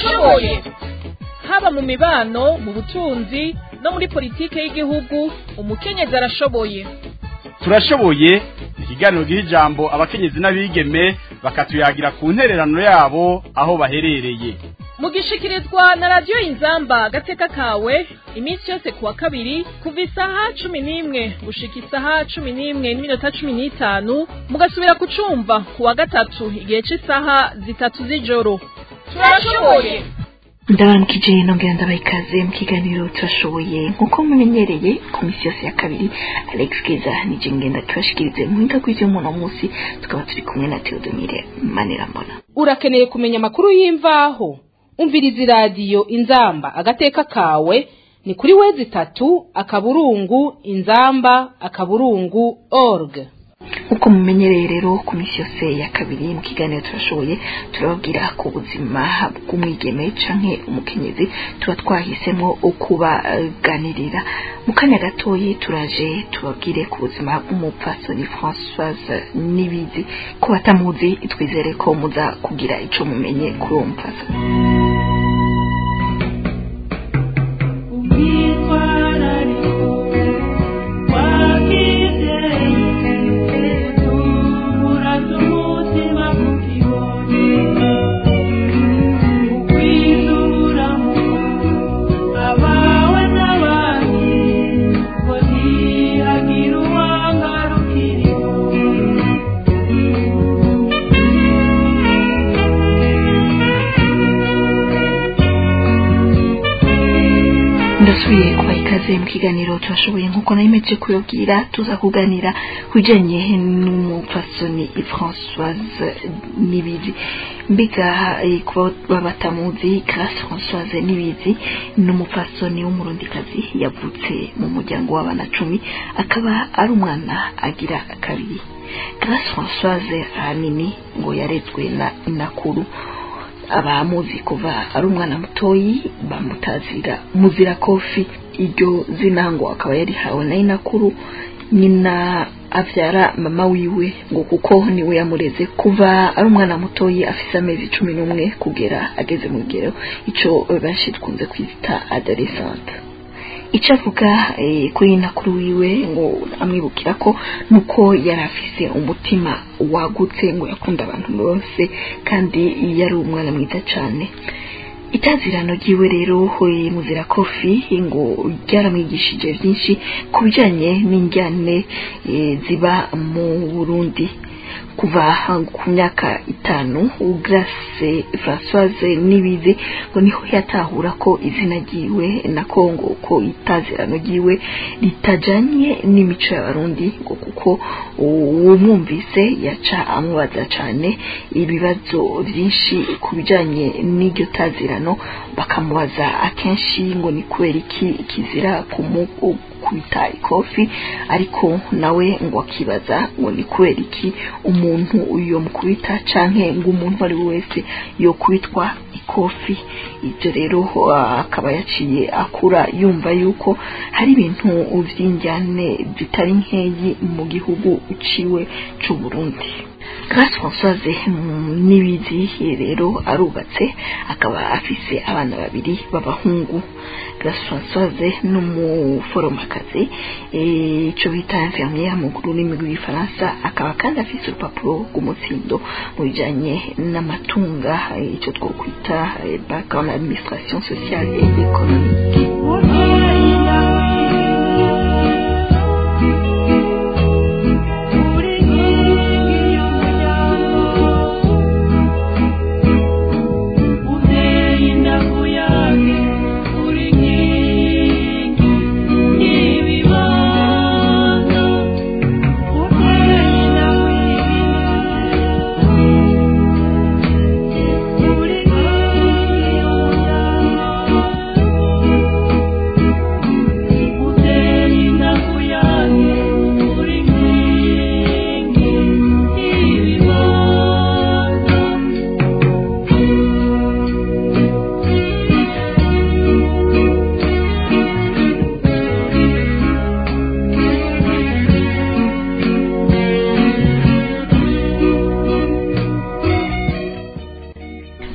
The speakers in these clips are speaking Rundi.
turashoboye haba mu mibano mu butunzi no muri politike y'igihugu umukenyezi arashoboye turashoboye ikiganiro giha ijambo abakenyezi n'abigeme bakatuyagira ku ntererano yabo aho baherereye mugishikirizwa na radiyo inzamba agateka kawe iminsi yose ku wa kabiri kuva isaha cumi n'imwe gushika isaha cumi n'imwe n'iminota cumi n'itanu mugasubira kucumva ku wa gatatu igihe cy'isaha zitatu z'ijoro turashoboye ndabaramukije nongera ndabaha ikaze mu kiganiro turashoboye nk'uko mumenyereye ku minsi yose ya kabiri alex keza nije ngenda tubashikirize mu buhinga bw'ivy'umuntu munsi tukaba turi kumwe na theodomire manirambona urakeneye kumenya amakuru y'imvaho umviriza iradiyo inzamba agateka kawe ni kuri wezi itatu akaburungu inzamba akaburungu org nk'uko mumenyereye rero ku minsi yose ya kabiri mu kiganiro turashoboye turababwira ku buzima bw'umwigeme canke umukenyezi tuba twahisemo kubaganirira mu kanya gatoyi turaje tubabwire ku buzima bw'umupfasoni françoise nibizi ko batamuzi twizere ko muza kugira ico mumenye kuri uwo mupfasoni ndasubiye kubaha ikaze mu kiganiro turashoboye nk'uko nayimeje kuyabwira tuza kuganira ku bijanye n'umupfasoni françoise nibizi mbega kuba batamuzi grace françoise nibizi ni umupfasoni w'umurundikazi yavutse mu muryango w'abana cumi akaba ari umwana agira kabiri grace françoise ahanini ngo yarezwe na inakuru abamuzi kuva ari umwana mutoyi bamutazira muzira kofi iryo zina ngo akaba yarihawe na inakuru nyina avyara mama wiwe ngo kuko niwe yamureze kuva ari umwana mutoyi afise amezi cumi n'umwe kugera ageze mu rugero ico benshi dukunze kwita adolescente icyo avuga kuri nakuru wiwe ngo amwibukira ko nuko yari afise umutima wagutse ngo yakunda abantu bose kandi yari umwana mwiza cyane itazirano ryiwe rero muzira kofi ngo ryaramwigishije byinshi ku bijyanye n'injyane ziba mu burundi kuva ku myaka itanu grace françoise nibizi ngo niho yatahura ko izina ryiwe na kongo ko itazirano ryiwe ritajanye n'imico y'abarundi ngo kuko uwumwumvise yaca amubaza cyane ibibazo byinshi ku bijanye n'iryo tazirano bakamubaza akenshi ngo ni kubera iki kizira kubita ikofi ariko nawe ngo akibaza ngo ni kubera iki umuntu uyo mukubita canke ngo umuntu ari we wese yokubitwa ikofi ibyo rero akaba yaciye akura yumva yuko hari ibintu vy'injyane zitari nkeyi mu gihugu uciwe c'u Burundi Grace Françoise nibizi rero arubatse akaba afise abana babiri b'abahungu Grace Françoise n'umuforomakazi ico bita infirmière mu rurimi rw'igifaransa akaba kandi afise urupapuro rw'umutsindo mu bijanye n'amatunga ico twokwita bac en administration sociale et économique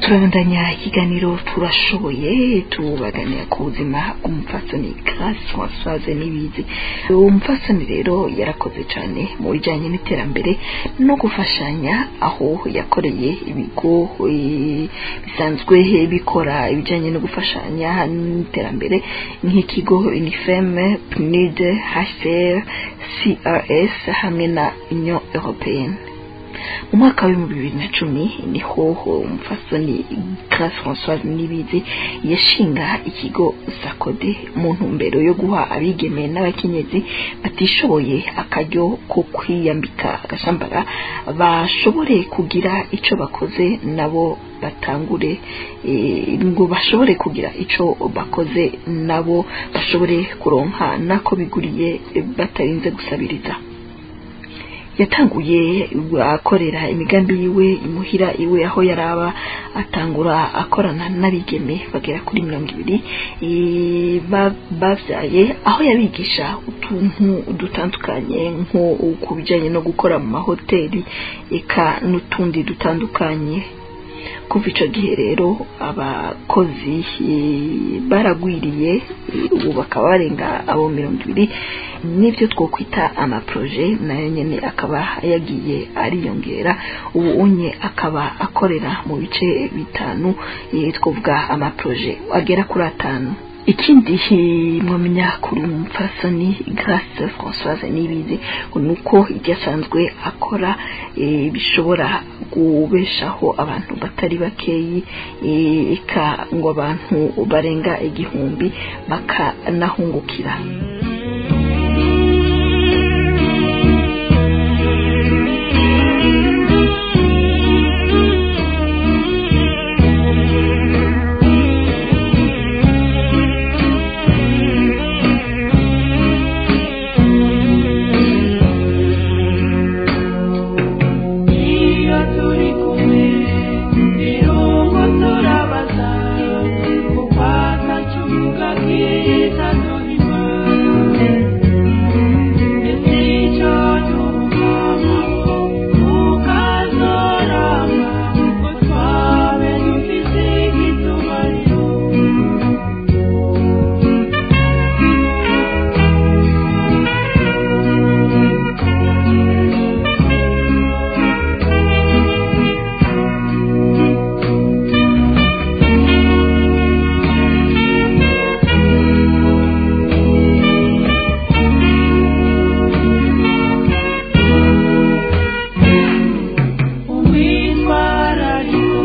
turabandanya ikiganiro turashoboye tubaganira ku buzima bw'umupfasoni Grace Françoise Nibizi uwo mupfasoni rero yarakoze cyane mu bijyanye n'iterambere no gufashanya aho yakoreye ibigo eh, bisanzwe bikora ibijyanye no gufashanya n'iterambere nk'ikigo UNIFEM PNUD HCR CRS hamwe na Union Européenne mu mwaka w'ibihumbi bibiri na cumi niho umupfasoni Grace Françoise Nibizi yashinga ikigo Sakode mu ntumbero yo guha abigeme n'abakenyezi batishoboye akaryo ko kwiyambika agashambara bashobore kugira ico bakoze nabo batangure eh, ngo bashobore kugira ico bakoze nabo bashobore kuronka nako biguriye eh, batarinze gusabiriza yatanguye akorera imigambi yiwe imuhira iwe aho yaraba atangura akorana n'abigeme bagera kuri mirongo ibiri eh, ba- bavyaye aho yabigisha utuntu dutandukanye nko ku bijanye no gukora mu mahoteli eka n'utundi dutandukanye kuva ico gihe rero abakozi eh, baragwiriye eh, ubu bakaba barenga abo mirongo ibiri n'ibyo twokwita amaproje nayo nyene akaba yagiye ariyongera ubu unye akaba akorera mu bice bitanu eh, twovuga amaproje agera kuri atanu ikindi eh, mwamenya kuri umupfasoni Grace Françoise Nibizi ngo nuko ibyo asanzwe akora eh, bishobora kubeshaho abantu batari bakeyi eh, eka ngo abantu barenga igihumbi bakanahungukira iyo turi kumwe irungu turabaza kuko atacuga kita duhima ndetse icyo tuvugamo ukazorama ngo twabe dufite igitumariro umwitwarariko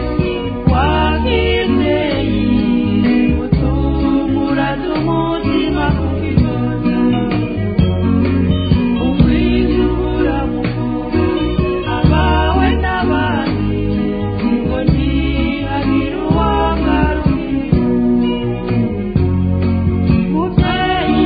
w'ababyeyi utunguraza umutima ku kibazo umwijura mukuru abawe n'abandi ngo ntihagire uwangarukira mubyeyi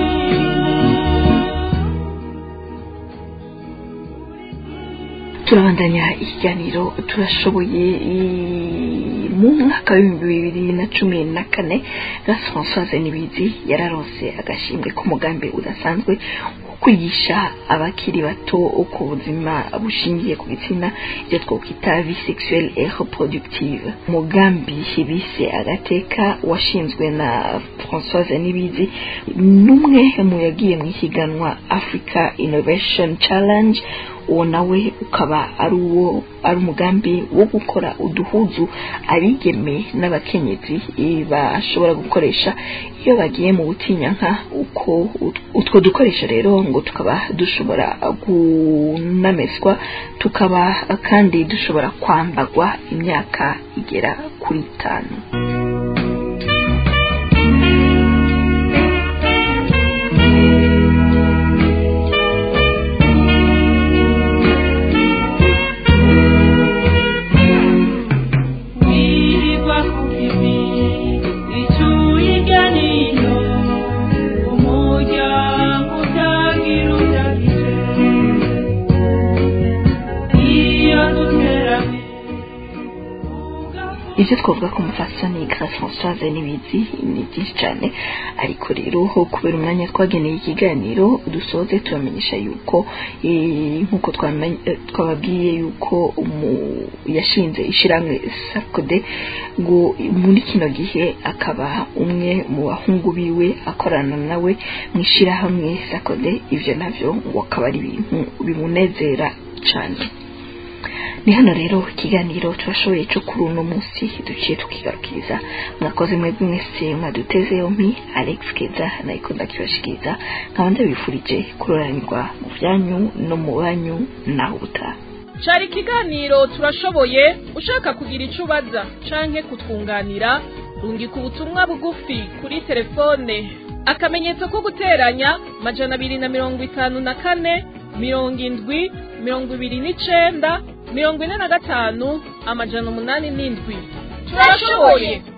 turabandanya ikiganiro turashoboye eh, mu mwaka w'ibihumbi bibiri na cumi na kane Grace Françoise Nibizi yararonse agashimwe k'umugambi udasanzwe wo kwigisha abakiri bato ku buzima bushingiye ku gitsina ibyo twokwita vie sexuelle et reproductive umugambi bise agateka washinzwe na Françoise Nibizi n'umwe mu yagiye mu ihiganwa Africa Innovation Challenge uwo nawe ukaba ari uwo ari umugambi wo gukora uduhuzu abigeme n'abakenyezi eh, bashobora gukoresha iyo bagiye mu butinyanka uko ut- utwo dukoresha rero ngo tukaba dushobora kunamezwa tukaba kandi dushobora kwambagwa imyaka igera kuri itanu wirirwa ku kivi icuye irya nino umuryango utagira udafite iyo duteranye ivyo twavuga ko umufasoni Grace Françoise nibizi ni byinshi cyane ariko rero ho kubera umwanya twageneye ikiganiro dusoze turamenyesha yuko eh, nk'uko twamenye- eh, twababwiye yuko umu- yashinze ishiramwe sakode ngo muri kino gihe akaba umwe mu bahungu biwe akorana nawe mu ishirahamwe sakode ivyo navyo ngo akaba ari ibintu bimunezera cyane ni hano rero ikiganiro turashoboye cyo kuri uno munsi duciye tukigarukiza mwakoze mwebwe mwese mwaduteze yompi alex keza nayiko ndakibashikiriza nkaba ndabifurije kuroranirwa mu byanyu no mu banyu naho ubutaha cari ikiganiro turashoboye ushaka kugira icyo ubaza canke kutwunganira rungika ubutumwa bugufi kuri telefone akamenyetso ko guteranya majana abiri na mirongo itanu na kane mirongo indwi mirongo ibiri n'icenda mirongo ine na gatanu amajana umunani n'indwi turashoboye